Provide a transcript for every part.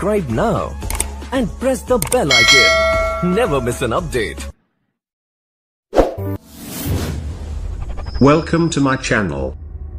subscribe now and press the bell icon. Never miss an update. Welcome to my channel.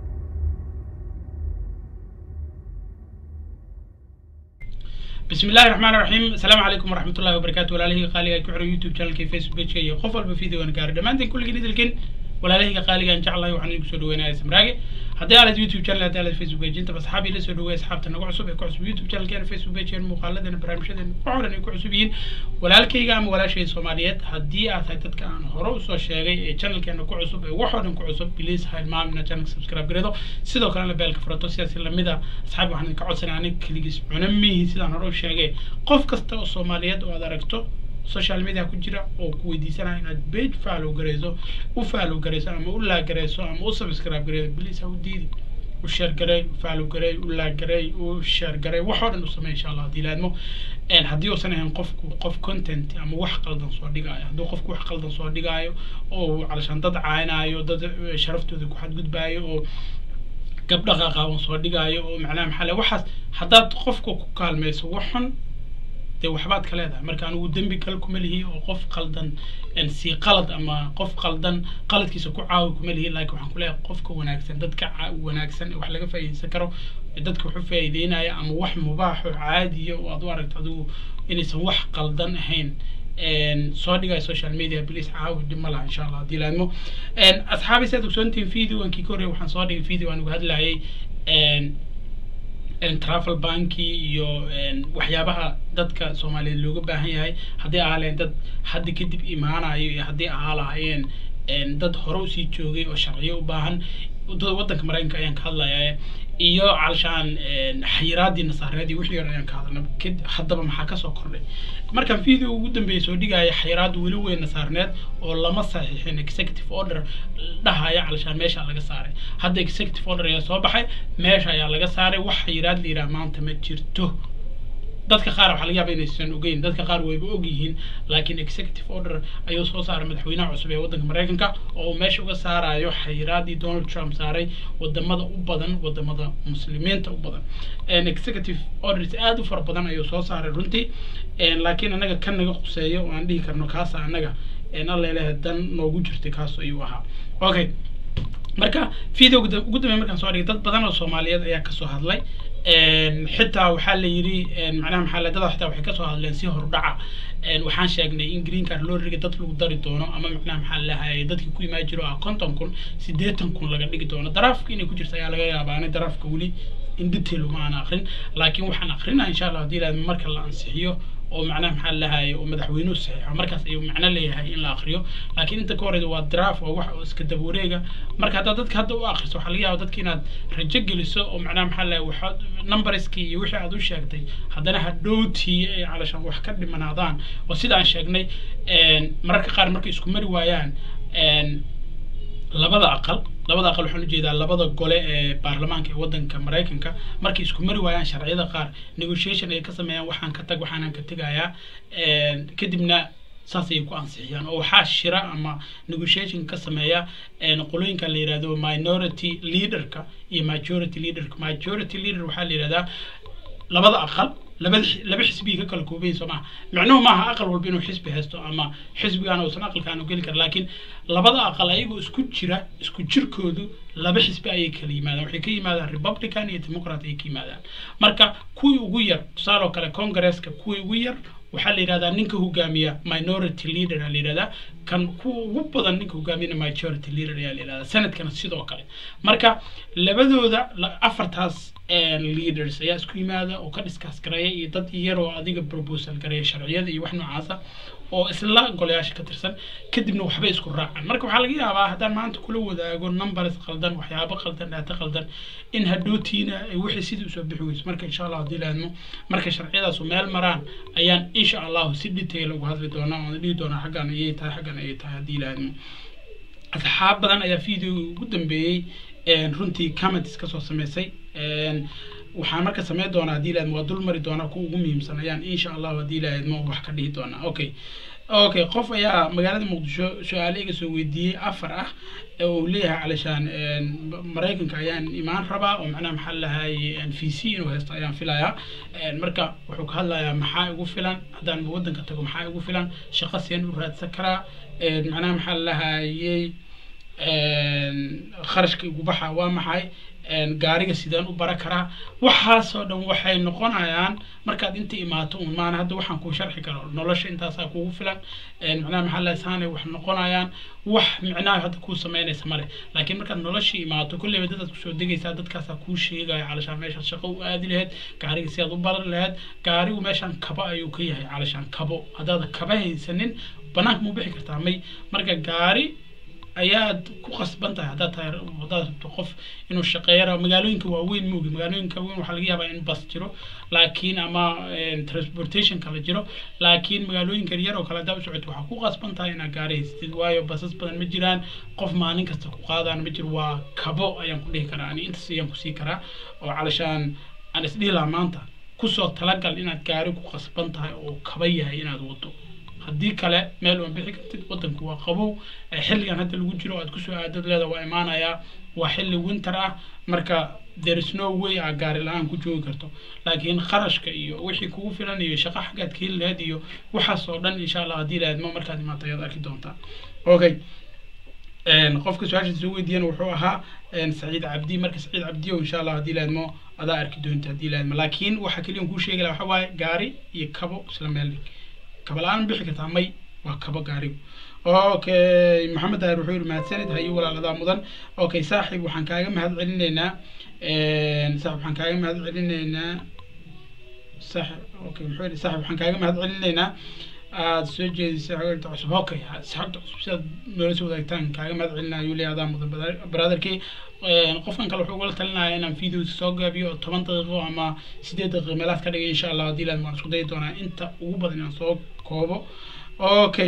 بسم الله الرحمن الرحيم السلام عليكم ورحمة الله وبركاته ولاله قالي كحر يوتيوب شانل كي فيسبوك بيج كي قف والبا فيديو أنا قاري دمانتين كل جديد لكن ولاله قالي إن شاء الله وحنا نقصد وين سمراقي هدي على يوتيوب شانل هدي على فيسبوك بيج أنت بس حابي لسه دوي أصحابتنا نقع عصب يقع عصب يوتيوب شانل كان فيسبوك بيج كان مقالدنا برامجنا وعورنا يقع عصبين ولا كي قام ولا شيء سوماليات هدي أتاكد كان هرو سو شيء شانل كان نقع عصب وحنا نقع عصب بليز هاي ما من شانل سبسكرايب قريدو سيدو كان لبالك فرطو سياسي لمدا أصحابي وحنا كعصنا عنك كليجس عنمي سيدان هرو شيء qof kasta oo soomaaliyeed oo aad aragto social media ku jira oo ku weydiisanaya inaad page follow garayso u follow garayso ama u laag garayso ama u subscribe garayso please ha u diidi u share garay u follow garay u laag garay u share garay wax oo dhan u samey insha allah haddii laadmo haddii uusan ahayn qofku qof content ama wax qaldan soo dhigaayo hadduu qofku wax qaldan soo dhigaayo oo calashaan dad caaynayo dad sharaftooda ku xadgudbaayo oo gabdha qaqaaban soo dhigaayo oo macnaha maxaa le waxaas haddaad qofka ku kaalmayso wax xun dee waxbaad ka leedahay marka anigu dembi kale kuma lihi oo qof qaldan si qalad ama qof qaldan qaladkiisa ku caawi kuma lihi laakiin waxaan ku leeyahay qofka wanaagsan dadka wanaagsan wax laga faa'iideysan karo dadka wuxuu faa'iideynaya ama wax mubaax oo caadiya oo aad u aragto adigu inaysan wax qaldan ahayn soo dhigaya social media please caawi dhib ma laha insha allah haddii laadmo asxaabi si aad ogsoontihiin videoankii ka horreya waxaan soo dhigay video aan uga hadlayay travel banki iyo waxyaabaha dadka soomaaliyeed looga baahan yahay haddii ahaaleen dad hadda kadib imaanayo iyo haddii ahaa lahaayeen dad hore usii joogay oo sharciyo u baahan waddanka maraykanka ayaan ka hadlaya iyo calshaan xayiraadii nasaareedii wixii hore ayaan ka hadlna haddaba maxaa kasoo kordhay markaan video ugu dambeeyay soo dhigaya xayiraad weli weyn nasaarneed oo lama saxiixin executive order dhahaya calshaan meesha laga saaray hadda executive order ayaa soo baxay meesha ayaa laga saaray wax xayiraad la yidhaha maanta ma jirto dadka qaar waxaa laga yaaba inaysan ogeyn dadka qaar wayba og yihiin laakiin executive order ayuu soo saaray madaxweynaha cusub ee waddanka maraykanka oo uu meesha uga saarayo xayiraadii donald trump saaray wadamada u badan wadamada muslimiinta u badan executive orders aada u fara badan ayuu soo saaray runtii laakiin anaga kan naga quseeyo oo aan dhihi karno kaasa anaga allelehe dan noogu jirtay kaas ayuu ahaa okay marka video ugu dambeey markaan soo dhigay dad badan oo soomaaliyeed ayaa kasoo hadlay xitaa waxaa la yidhi macnaha maxaa la dada xitaa waxay kasoo hadleen si hordhaca waxaan sheegnay in green card loo riga dad lagu dari doono ama macnaha maxaa lahaye dadkii ku imaan jiro ah konton kun siddeetan kun laga dhigi doono daraafka inay ku jirta ayaa laga yaabaa ani daraafka weli in detail uma aan akrin laakiin waxaan akrinaa insha allah haddii ilaahdo marka la ansixiyo oo macnaha maxaa lahaye oo madaxweynuhu saxiixo markaas ayuu macno leeyahay in la akriyo laakiin inta ka horeyda waa draft waa wax oo iska daba wareega marka haddaad dadka hadda u akriso waxaa laga yaaba dadka inaad rajo geliso oo macnaha maxaa lahaye waxaad numberskii iyo wixii aad u sheegtay haddana hadhowtii ay calashaan wax ka dhimanaadaan oo sida aan sheegnay mararka qaar markay isku mari waayaan labada aqal labada aqal waxaan ujeedaa labada gole ee baarlamaanka ee waddanka maraykanka markay isku mari waayaan sharciyada qaar negotiation ay ka sameeyaan waxaan ka tag waxaanan ka tegayaa kadibna saas ayay ku ansixiyaan oo waxaa shira ama negotiation ka sameeya qolooyinka la yihahdo minority leaderka iyo majority leaderka majority leader waxaa la yihahdaa labada aqal labada laba xisbiga ka kala koobayin soo maha micnuhu maaha aqal walba inuu xisbi haysto ama xisbigaan uusan aqalkaan u geli kara laakiin labada aqal ayagoo isku jira isku jirkoodu laba xisbi ayay kala yimaadaan waxay ka yimaadaan republican iyo democrat ayay ka yimaadaan marka kuwii ugu yar tusaale oo kale congresska kuwii ugu yar waxaa la yidhahdaa ninka hogaamiya minority leader aa la yidhahdaa kan kuwa ugu badan ninka hogaamiyana majority leader ayaa la yidhahdaa sanadkana sidoo kale marka labadooda afartaas leaders ayaa isku yimaada oo ka discuss gareeya iyo dad yar oo adiga proposal gareeya sharciyada iyo wax noocaasa oo isla golayaasha ka tirsan kadibna waxbay isku raacaan marka waxaa laga yaabaa haddaan maanta kula wadaago numbers qaldan waxyaabo qaldan dhaata qaldan in hadhowtiina ay wixii sidii usoo bixi weyso marka insha allah haddii laadmo marka sharciyadaasu meel maraan ayaan insha allahu si detail uga hadli doonaa oona dhihi doonaa xaggan ayay tahay xaggan ayay tahay haddii laadmo asxaab badan ayaa video ugu dambeeyey runtii comments kasoo sameysay waxaan marka sameyn doonaa haddii ilaahadmo waa dul mari doonaa kuwa ugu muhiimsan ayaan insha allahu haddii ilaahadmo wax ka dhihi doonaa okay okay qof ayaa magaalada muqdisho su-aale iga soo weydiiyey afar ah ee uu leeyahay calishaan maraykanka ayaan imaan rabaa oo macnaha maxaa lahay v c inuu haysto ayaan filayaa marka wuxuu ka hadlayaa maxaa igu filan haddaan waddanka tago maxaa igu filan shaqo seen u raadsan karaa macnaha maxaa lahayey kharashka igu baxa waa maxay gaariga sideen u bara karaa waxaasoo dhan waxay noqonayaan markaad inta imaato un maana hadda waxaan kuu sharxi karo nolosha intaasaa kugu filan macnaha maxaa lahay saanay wax noqonayaan wax micnaha hadda kuu sameynaysa male laakiin markaad nolosha imaato kolleyba dadaad kusoo degaysaa dadkaasaa kuu sheegaya calashaan meeshaad shaqo u aadi lahayd gaariga si aad u baran lahayd gaarigu meeshaan kabo ayuu ka yahay calashaan kabo haddaad kaba haysanin banaanka muu bixi kartaa may marka gaari ayaad ku qasban tahay haddaad tahay haddaad rabto qof inuu shaqeeyo rabo magaalooyinka waaweyn moogi magaalooyinka waaweyn waxaa laga yaabaa in bas jiro laakiin ama transportation kala jiro laakiin magaalooyinka yar oo kale haddaa u socoto waxaa ku qasban tahay inaad gaari haystid waayo basas badan ma jiraan qof maalin kasta ku qaadaan ma jiro waa kabo ayaan ku dhihi karaa ani intaas ayaan kusii karaa oo calashaan aan isdhihi lahaa maanta kusoo talagal inaad gaari ku qasban tahay oo kaba yahay inaad wado haddii kale meel uan bixi kartid waddanku waa qabow xilligan hadda lagu jiro aad kusoo aadad leeda waa imaanayaa waa xilli winter ah marka there is no way aa gaari la-aan ku joogi karto laakiin qarashka iyo wixii kugu filan iyo shaqo xaggaad ka heli lahayd iyo waxaas oo dhan insha allah haddii lahayd ma markaad imaato ayaad arki doontaa okay qofka su-aasha soo weydiiyana wuxuu ahaa saciid cabdi marka saciid cabdi o insha allah haddii lahaydmo adaa arki doonta haddii lahaydmo laakiin waxa keliya kuu sheegi laha waxa waaye gaari iyo kabo isla meel dhig kaba la-aan bixi kartaa may waa kabo gaarigu okay maxamed daahir wuxuu yihi mahadsanid hayo walaaladaa mudan okay saaxib waxaan kaaga mahad celinaynaa saaxib waxaan kaaga mahad celinaynaa saaxib okay muxuu yihi saaxib waxaan kaaga mahad celinaynaa aada soo jeedisay xogta cusub okay saxabta cusub sidaad noola soo wadaagtaan kaaga mahad celinaya ayuu leeyahay adaa mudan brotherkii qofkan kale wuxuu ugala talinaya inaan videos soo gaabiyo oo toban daqiiqo ama sideed daqiiqo meelaad ka dhigay insha allah haddii laad waan isku dayi doonaa inta ugu badan inaan soo koobo okay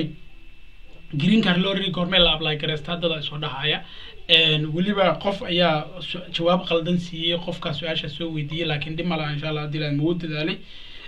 green card lorry goormee la apply gareysta haddada soo dhahaya weliba qof ayaa jawaab qaldan siiyey qofkaa su-aasha soo weydiiyey laakiin dhib malaha insha allah haddii laad magu dadaalay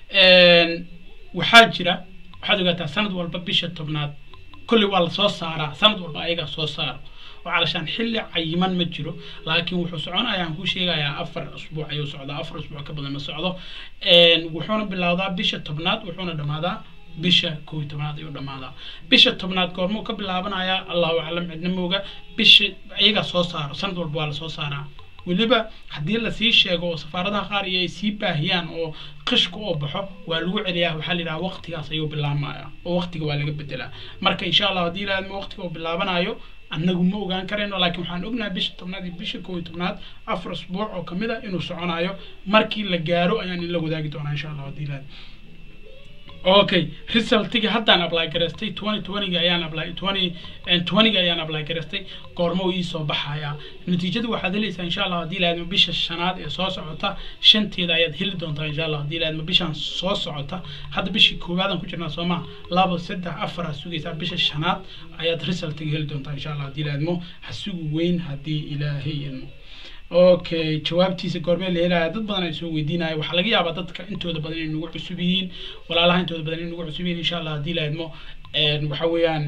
waxaa jira waxaad ogaataa sanad walba bisha tobnaad kolley waa lasoo saaraa sanad walba ayagaa soo saaro oo calashaan xilli cayiman ma jiro laakiin wuxuu soconaya aan kuu sheegayaa afar usbuuc ayuu socdaa afar usbuuc ka badan ma socdo wuxuuna bilowdaa bisha tobnaad wuxuuna dhammaadaa bisha kow iyo tobnaad ayuu dhammaadaa bisha tobnaad goormuu ka bilaabanayaa allahu aclam cidna mooga bisha iyagaa soo saaro sanad walba waa lasoo saaraa weliba haddii lasii sheego oo safaaradaha qaar iyo ay sii baahiyaan oo qishka oo baxo waa lagu celiyaa waxaa la yidhaha waqtigaas ayuu bilaabmaya oo waqtiga waa laga bedelaa marka insha allah haddii ilaahadma waqtiga uu bilaabanayo annagu ma ogaan karayno laakiin waxaan ognahay bisha tobnaad iyo bisha kow iyo tobnaad afar usbuuc oo kamid a inuu soconayo markii la gaaro ayaan in la wadaagi doonaa insha allah haddii ilaahad okay resultigi haddaan apply garaystay twenty twentyga ayaan apply twenty twentyga ayaan apply garaystay goormo uu iisoo baxayaa natiijada waxaad helaysaa insha allah haddii laadma bisha shanaad ee soo socota shanteeda ayaad heli doontaa insha allah haddii laadma bishan soo socota hadda bishii koowaadaan ku jirnaa soo maa laba saddex afar aad sugaysaa bisha shanaad ayaad resultiga heli doontaa insha allah haddii laadmo ha sugu weyn haddii ilaahay idmo okay jawaabtiisa goormee la helaya dad badan ay soo weydiinaya waxaa laga yaabaa dadka intooda badan inay nagu cusub yihiin walaalaha intooda badan inay nagu cusub yihiin insha allah haddii la idmo waxa weeyaan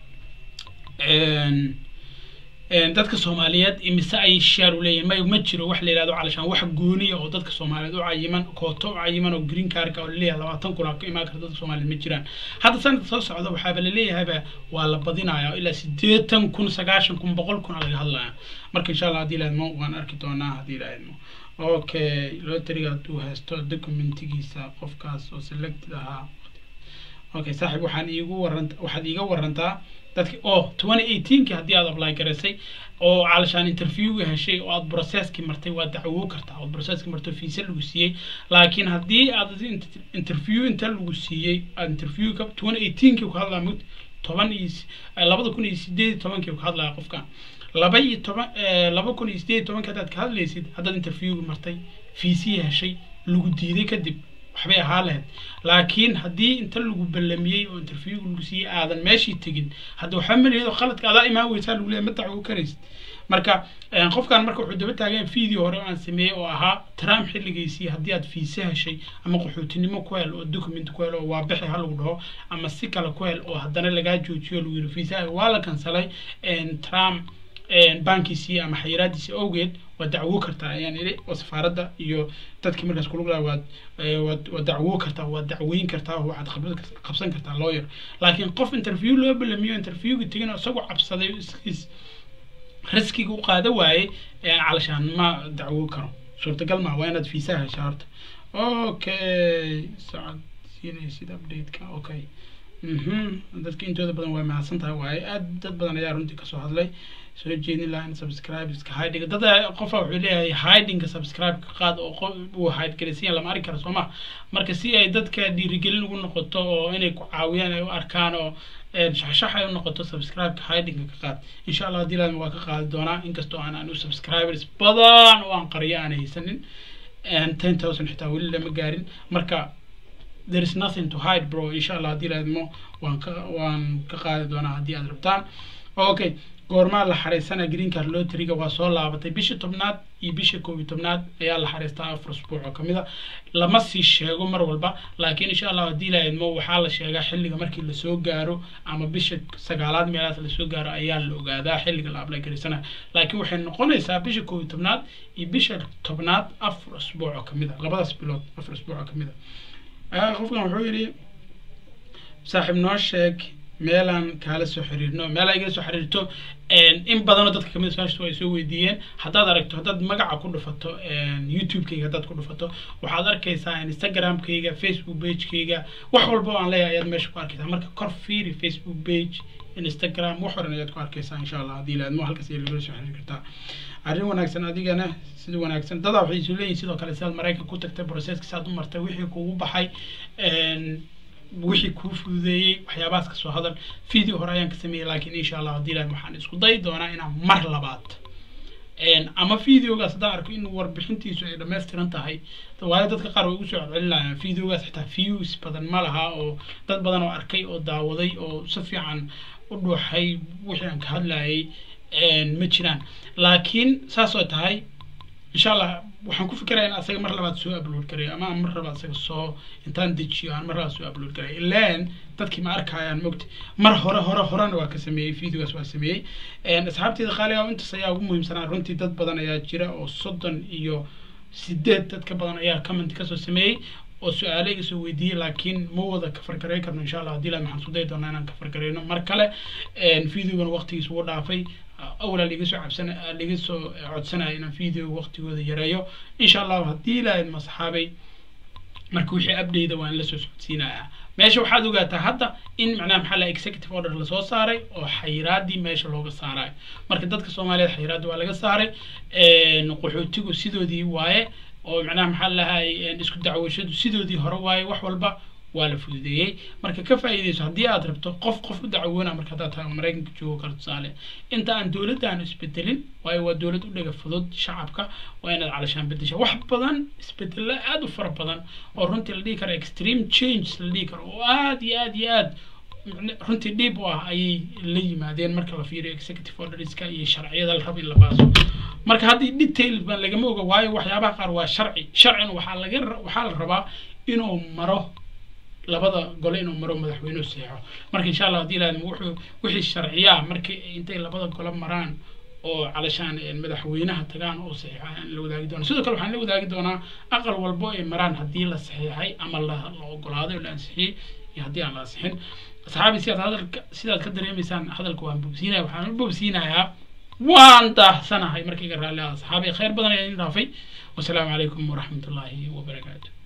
dadka soomaaliyeed imise ay shaar u leeyihin may ma jiro wax la yidhahdo calashaan wax gooniya oo dadka soomaaliyeed u cayiman kooto u cayiman oo green cardka oo laleeyahay labaatan kun aa ka imaan karta dadka soomaaliyeed ma jiraan hadda sanadka soo socda waxaaba laleeyahayba waa la badinaya ilaa siddeetan kun sagaashan kun boqol kun aa laga hadlaya marka insha allah haddii laadmo waan arki doonaa haddii laadmo okay lotariga hadduu haysto documentigiisa qofkaas oo selected ahaa okay saaxiib waxaan iigu waranta waxaad iiga warantaa dadki oh twenty eighteenki haddii aad apply garaysay oo calashaan interviewga heshay oo aad processkii martay waa dacwo kartaa ood processkii martay fiisa lagu siiyey laakiin haddii aad interview inta lagu siiyey aad interviewka twenty eighteenki ku hadlaa mud toban iyo labada kun iyo sideed iyo tobankii ku hadlaya qofka laba iyo toban laba kun iyo sideed iyo tobanki haddaad ka hadlaysid haddaad interviewga martay fiisii heshay lagu diiday kadib waxbay ahaa lahayd laakiin haddii inta lagu ballamiyey oo interviewga lagu siiyey aadan meeshii tegin hadda waxba maliyado khaladka adaa imaan weysaa lagu leeyahy ma dacwo karaysid marka qofkan marka wuxuu daba taagan video hore oo aan sameeyey oo ahaa trump xilligiisii haddii aad fiise heshay ama qaxootinimo ku hel oo document ku hel oo waa bixi ha lagu dhaho ama si kale ku hel oo haddana lagaa joojiyo lagu yiri fiisaha waa la kansalay trump bankiisii ama xayiraadiisii awgeed waa dacwo kartaa ayaan idhi oo safaaradda iyo dadkii markaas kulug laha waad waad waad dacwo kartaa waad dacweyn kartaa waxaad khibrad qabsan kartaa lawyer laakiin qof interview loo balamiyo interviewga tegin oo isagoo cabsaday is riskiga u qaada waayey calashaan ma dacwo karo suurtagal maa waa inaad fiisaha heshaa horta okay sacad siinaysid updateka okay dadka intooda badan waa mahadsan tahay waaye aad dad badan ayaa runtii kasoo hadlay soo jeedin lahaa in subscribe iska hidinga dad qofa wuxuu leeyahay hidinga subscribe ka qaad oo qof uu hide galaysiyan lama arki karo soo ma marka si ay dadka dhiirigelin ugu noqoto oo inay ku caawiyaan ay u arkaan oo shaxshax ay u noqoto subscribe ka hidinga ka qaad insha allah haddii laadma waa ka qaadi doonaa inkastoo aan anu subscribers badan oo aan qariyo aan haysanin ten thousand xitaa weli lama gaarin marka there is nothing to hide bro insha allah haddii laadmo waan ka waan ka qaadi doonaa haddii aad rabtaan okay goormaa la xareysana green card lotteriga waa soo laabatay bishii tobnaad iyo bishii koob iyo tobnaad ayaa la xareystaa afar usbuuc oo kamid a lama sii sheego mar walba laakiin insha allah haddii la idmo waxaa la sheegaa xilliga markii lasoo gaaro ama bisha sagaalaad meelahaas lasoo gaaro ayaa la ogaadaa xilliga la ablay garaysana laakiin waxay noqonaysaa bisha koob iyo tobnaad iyo bisha tobnaad afar usbuuc oo kamid a labadaas bilood afar usbuuc oo kamid a qofkan wuxuu yidhi saaxiib noo sheeg meelaan kaala soo xiriirno meelaa igala soo xiriirto in badanoo dadka kamid su-aashtu ay soo weydiiyeen haddaad aragto haddaad magaca ku dhufato youtube-kayga haddaad ku dhufato waxaad arkaysaa instagram-kayga facebook page-kayga wax walba oo aan leeyahay ayaad meesha ku arkaysaa marka kor fiiri facebook page instagram wax horan ayaad ku arkaysaa insha allah haddii laadmo halkaas ayaa lagala soo xiriiri kartaa arrin wanaagsan adigana sida wanaagsan dadaa waxay isu leeyihin sidoo kale sidaad maraykan ku tagtay processka saad u martay wixii kugu baxay wixii kuu fududeeyey waxyaabahaas ka soo hadal video hore ayaan ka sameeyey laakiin insha allah haddii ilahay waxaan isku dayi doonaa inaan mar labaad ama videogaas haddaan arko in warbixintiisu ay dhammaystiran tahay waayo dadka qaar way ugu soo celcelinayaan videogaas xitaa views badan ma laha oo dad badan oo arkay oo daawaday oo si fiican u dhuuxay wixii aan ka hadlayay ma jiraan laakiin saas oo tahay insha allah waxaan ku fikiraya in asaga mar labaad soo upload garayo ama mar labaad asaga soo intaan dejiyo aan mar labaad soo upload garayo ilaan dadkii ma arkayaan mogta mar hore hore horena waa ka sameeyey videogaas waa sameeyey asxaabteeda qaaliga intaas ayaa ugu muhiimsanaa runtii dad badan ayaa jira oo soddon iyo sideed dad ka badan ayaa comment kasoo sameeyey oo su-aalo iga soo weydiiyey laakiin ma wada kafargaray karno insha allah haddii la maxaan isku dayi doonaa inaan kafargarayno mar kale videogan waqtigiis ugu dhaafay awalaa liga soo cabsana liga soo codsanaya inaan video waqtigooda yareeyo insha allah haddii la idma saxaabay marka wixii update waa in lasoo socodsiinayaa meesha waxaad ogaataa hadda in macnaha maxaa la executive order lasoo saaray oo xayiraadii meesha looga saarayo marka dadka soomaaliyeed xayiraadii waa laga saaray qaxootigu sidoodii waaye oo macnaha maxaa lahay isku dacwashadu sidoodii hore waaye wax walba waa la fududeeyey marka ka faa'iidayso haddii aad rabto qof qof u dacwoona marka haddaad tahay maraykanka joogo kale tusaale inta aan dowladda aan isbedelin waayo waa dowlad u dhaga fudud shacabka waa inaad calashaan bedesha wax badan isbedelo aad u fara badan oo runtii la dhihi karo extreme change la dhihi karo oo aad iyo aad iyo aad runtii dhiib u ah ayay la yimaadeen marka la fiiriyo executive orderska iyo sharciyada la rabo in la baaso marka haddii detail baan lagama oga waayo waxyaabaha qaar waa sharci sharcina waxaa laga waxaa la rabaa inuu maro labada gole inuu maro madaxweynuhu seexo marka insha allah haddii ilaahdo wuxuu wixii sharciyaa markii intay labada gole maraan oo calashaan madaxweynaha tagaan oo saxiixaan la wadaagi doona sidoo kale waxaan la wadaagi doonaa aqal walbo ay maraan haddii la saxiixay ama la la ogolaaday oo la ansixiyey iyo haddii aan la ansixin asxaabi sidaad hadalka sidaad ka dareemaysaan hadalka waan bogsiinaya waxaan u bogsiinayaa waan daahsanahay markayga raalli ah asxaabi khayr badan ayaa idin dhaafay wasalaamu calaykum waraxmatullaahi wabarakaatu